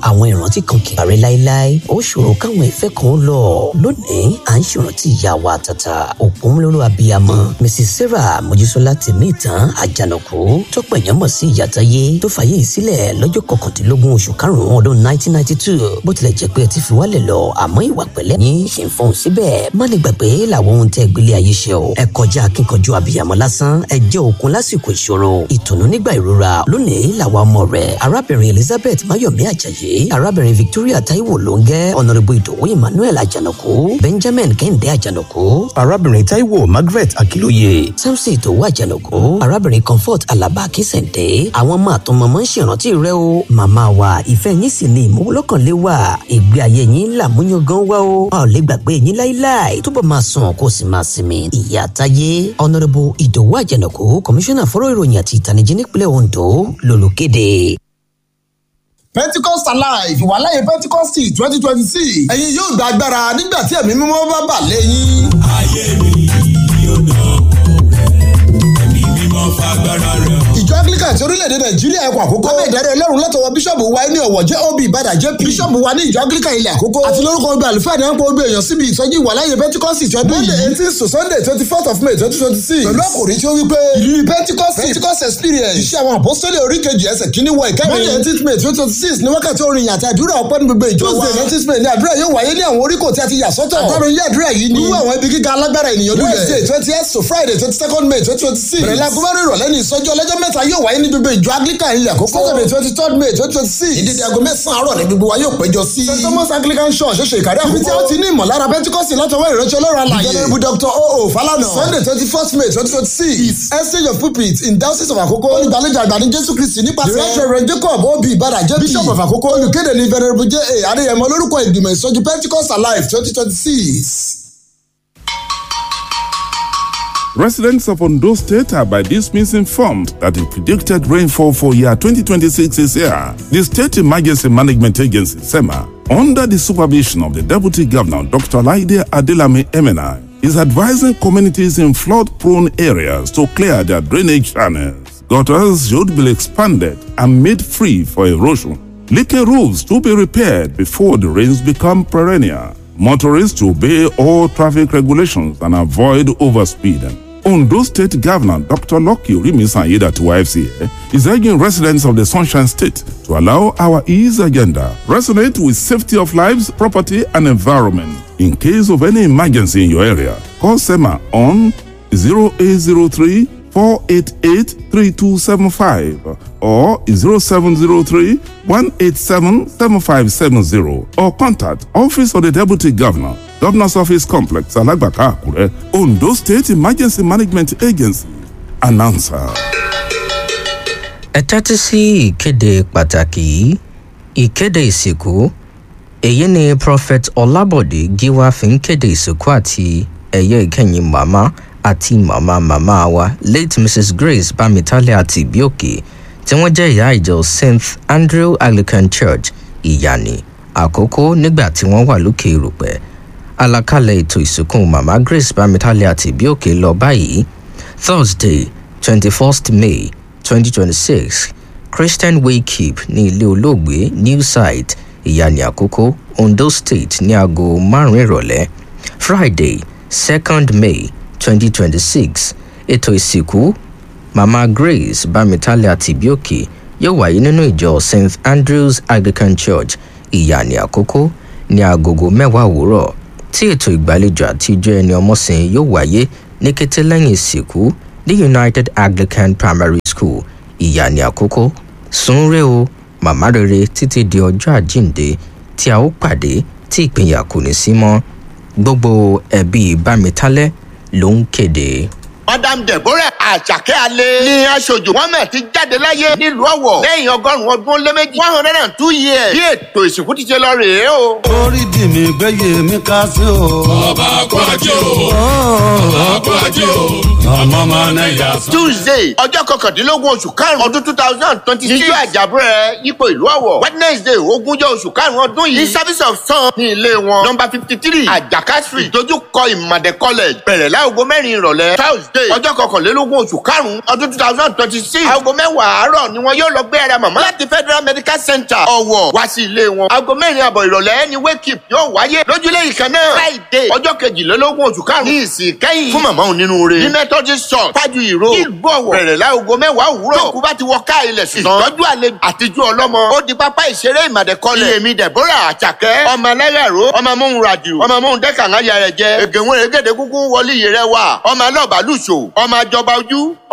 àwọn ìrántí kan kì í parẹ́ láéláé ó ṣòro káwọn ìfẹ́ kan ó lọ lónìí à ń ṣèrántí ìyá wa àtàtà òpómúlóró abiyamọ mrs sarah mojísọ́lá tèmí ìtàn àjànàkú tó pẹ̀yàn mọ̀ sí ìyàtáyé tó fàyè sílẹ̀ lọ́jọ́ kọkàndínlógún oṣù karùn-ún ọdún 1992 bó tilẹ̀ jẹ́ pé ẹ ti fi wálẹ̀ lọ àmọ́ ìwà pẹ̀lẹ́ yín ṣe ń fọhùn síbẹ̀ má ní gbàgbé làwọn ohun tẹ́ gbélé ayé ṣe o ẹ kọjá akínkanjú abiyamọ lásán ẹ jẹ́ òkun lásìkò ìṣòro ìtùnú nígbà ìrora lónìí làwa ọmọ rẹ̀ arábìnrin elizabeth mayomi ajayi arábìnrin victoria taiwo lóńgẹ́ ọ̀nàrẹ́bù ìdòwú emmanuel àjànàkú benjamin kẹ́hìndé àjànàkú arábìnrin taiwo margaret akilóye samson ìdòwú àjànàkú arábìnrin comfort alaba akínsẹ̀ǹdé àwọn ọmọ àtọmọmọ ń ṣèrántí rẹ o màmá wa ìfẹ́ yín sì ni ìmúlọ́kànlé wa ìgbé ayé yín làmúyàn gan wá o a ò lè gbàgbé yín láíláí túbọ̀ máa sùn kó sì máa sinmi ìyá táyé ọ̀nàrẹ́bù ìdòwú àjànàkú kọmíṣánná fọ́rọ̀ ìròyìn àti ìtànìjí nípínlẹ̀ ondo lolùkéde. pentecost alive ìwàláyé pentecost twenty twenty six ẹ̀yin yóò gba agbára nígbà tí ẹ̀mí mímọ́ bá bà lẹ́yìn. ayé mi yóò dán ẹ̀mí mímọ́ fagbára rẹ̀ hàn. ìjọ anglican ti orílẹ̀-èdè nàìjíríà ẹ̀kọ́ àkókò. lábẹ́ ìdarí ọlọ́run látọwọ́ bíṣọ̀bù wa ní ọ̀wọ̀ jẹ́ ob ìbàdàn jp. bíṣọ̀bù wa ní ìjọ anglican ilẹ̀ àkókò. àti lórúkọ ọgbẹ́ àlùfáà ní àpò ọgbẹ́ èèyàn síbi ìsọjí ìwàláyé pentecost ti ọdún yìí. monday eighteen to sunday twenty fourth of may twenty twenty six. pẹ̀lú àkòrí tí ó wí pé ìrírí pentecost pentecost experience. iṣẹ́ àwọn àpọ́sítélì oríkejì ẹsẹ̀ kínní wọ ìkẹrin. monday eighteen may twenty twenty six ní wákàtí orin àti àdúrà ọpẹ́ ní gbogbo ìjọ wa. tuesday nineteen may ní àdúrà yóò wáyé ní àwọn oríkò tí a ti yà sọ́tọ̀. àtàrò ilé àdúrà yìí ni. wíwú àwọn ibi gíga alágbára ènìyàn lulẹ̀. wednesday twenty eight to friday twenty second may twenty twenty six. bẹ̀rẹ̀ láago mẹ́rin ìrọ̀lẹ́ ní ìsọjí ọlọ́jọ́ mẹ́ta yóò wáyé ní gbogbo ìjọ anglican ilẹ̀ àkókò. saturday twenty third may twenty twenty six. ìdíje aago mẹ́sàn-án àárọ̀ ní gbogbo wa yóò péjọ sí. st thomas anglican church ṣoṣo ìkàrí àkókò. ibi tí a ti ní ìmọ̀lára pentikọ́sì látọwọ́ ìránṣẹ́ ọlọ́run alàyè. ìjọba dr oo falana. sunday twenty first may twenty twenty six. is exchange of pulpit in diocese of àkókò. olùgbàlejò àgbà ní jésù kristi nípasẹ̀. the reverend jacob obi ibada jp. bishop of àkókò. olùkéde ní venerable j a adéyẹmọ lórúkọ ìgbìmọ̀ ìsọjí pentikọ́sì alive twenty twenty six. Residents of Ondo State are by this means informed that the predicted rainfall for year 2026 is here. The State Emergency Management Agency, SEMA, under the supervision of the Deputy Governor, Dr. Laide Adelame Emena, is advising communities in flood-prone areas to clear their drainage channels. Gutters should be expanded and made free for erosion. Leaking roofs to be repaired before the rains become perennial. Motorists to obey all traffic regulations and avoid overspeeding. Ondo State Governor Dr. Loki Rimisanyida to YFCA is urging residents of the Sunshine State to allow our ease agenda resonate with safety of lives, property, and environment. In case of any emergency in your area, call SEMA on 0803 488 3275 or 0703 187 7570 or contact Office of the Deputy Governor, Governor's Office Complex, Alagbaka, Akure, Ondo State Emergency Management Agency. Announcer. ẹ tẹ́tí sí ìkéde pàtàkì yìí ìkéde ìsìnkú èyí ni prophet ọlábọ̀dé gíwá fi ń kéde ìsìnkú àti ẹ̀yẹ ìkẹyìn màmá àti màmá màmá wa late mrs grace bámitálẹ̀ àti ìbíòkè tí wọ́n jẹ́ ìyá ìjọ st andrew anglican church ìyànì àkókò nígbà tí wọ́n wà lókè erùpẹ̀ àlàkalẹ̀ ètò ìsìnkú màmá grace bámitálẹ̀ àti ìbíòkè lọ báyìí thursday twenty first may twenty twenty six christian waykeep ní ilé olóògbé new site ìyànì àkókò ondo state ní aago márùn-ún ìrọ̀lẹ́ friday second may twenty twenty six ètò ìsìnkú mama grace bámitálẹ̀ àti ìbíòkè yóò wáyé nínú ìjọ st andrews anglican church ìyànì àkókò ní agogo mẹ́wàá òwúrọ̀ tí ètò ìgbàlejò àti ijó ẹni ọmọsìn yóò wáyé ní kété lẹ́yìn ìsìnkú ní united anglican primary school ìyànì àkókò sunre o màmá rere títí di ọjọ́ àjíǹde tí a ó pàdé tí ìpínyà kò ní sí mọ́ gbogbo ẹbí bámitálẹ́ ló ń kéde. madam deborah àjàkẹ́ alẹ́ ní aṣojú mohammed ti jáde láyé nílùú ọ̀wọ̀ lẹ́yìn ọgọ́rùn-ún ọdún ó lé méjì one hundred and two years bí ètò ìsìnkú ti ṣe lọ rèé o. orí dì mí gbẹ́yẹ mi ká sí o. ọba kó ajé o ọba kó ajé o ọmọ ọmọ náà yà sọ. tuesday ọjọ́ kọkàndínlógún oṣù karùn-ún ọdún two thousand twenty six níjọ́ àjàbúrẹ́ yípo ìlú ọ̀wọ̀ wednesday ogúnjọ́ oṣù karùn-ún ọdún yìí ní service of sun ní ilé wọn number fifty three àjàká street dojúkọ ìmàdé college bẹ̀rẹ̀ láago mẹ́rin ìrọ̀lẹ́ thursday ọjọ́ kọkànlélógún oṣù karùn-ún ọdún two thousand twenty six aago mẹ́wàá àárọ̀ ni wọn yóò lọ gbé ara màmá láti federal medical center ọ̀wọ̀ wá sí ilé wọn aago mẹ́rin àbọ̀ ìrọ̀lẹ́ ni wake up yóò wáyé lójúlé ìkan náà friday ọjọ́ kejìlélógún oṣù karùn-ún ní ìsìn kẹ́yìn fún màmá onínúure ní methodist church fájú ìró ìlú ọ̀wọ̀ bẹ̀rẹ̀ láago mẹ́wàá òwúrọ̀ tó kú bá ti wọ ká ilẹ̀ sùn tán ìtọ́jú àlejò àtijú ọlọ́mọ ó di pápá ìṣeré ìmàdẹ́kọ́lẹ̀ èmi deborah àjàkẹ́ ọmọ ẹlẹ́yàró ọmọ amóhun radio ọmọ amóhun dẹ́kàngá yàrá jẹ ègèwé rẹ̀ gèdè kúkú wọlé yẹrẹ wà ọmọ alọ́ọ̀bálùṣò ọmọ àjọba ojú